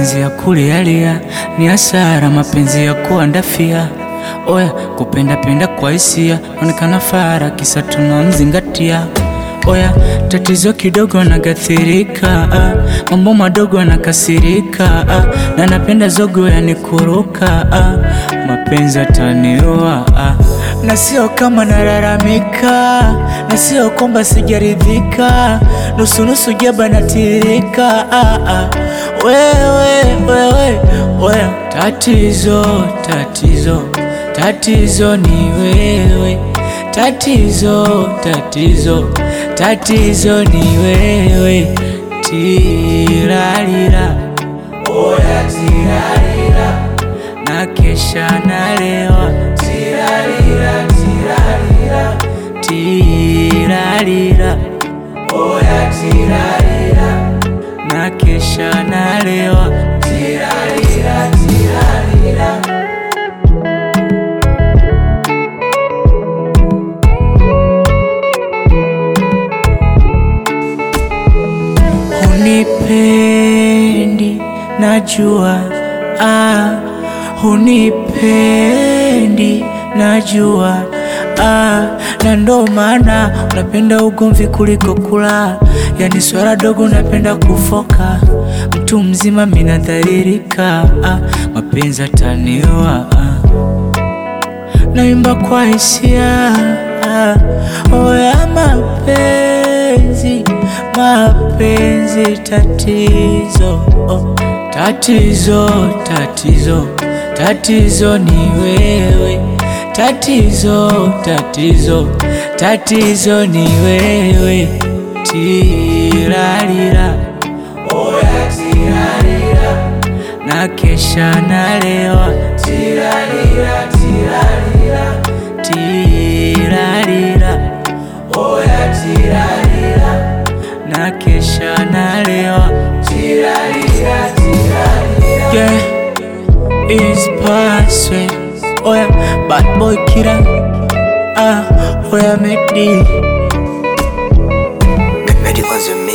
mapenzi ya kulialia ni hasara, mapenzi ya kuandafia. Oya, kupenda penda kwa hisia, onekana fara, kisa tunamzingatia. Oya, tatizo kidogo nagathirika, ah, mambo madogo nakasirika, ah, na napenda zogo yanikuruka, ah, mapenzi ataniua, ah, na sio kama nalalamika, na sio kwamba sijaridhika, nusu nusu jaba natirika, ah, ah, wewe wewe wewe, tatizo tatizo tatizo ni wewe, tatizo tatizo tatizo ni wewe, tirarira oya tirarira na kesha nalewa tirarira tirarira tirarira oya tirarira na kesha nalewa tirarira tirarira Hunipendi najua, ah, hunipendi najua, ah, na ndo maana unapenda ugomvi kuliko kula, yani swala dogo unapenda kufoka, mtu mzima minadhalilika, ah, mapenzi ataniua, ah. Naimba kwa hisia ah, oya mapenzi mapenzi tatizo oh, tatizo tatizo tatizo ni wewe tatizo tatizo tatizo ni wewe tirarira oya tirarira na kesha nalewa tirarira tirarira tirarira oya tirarira na kesha nalewa tirarira tirarira yeah is password oya bad boy killer ah oya make Medic on the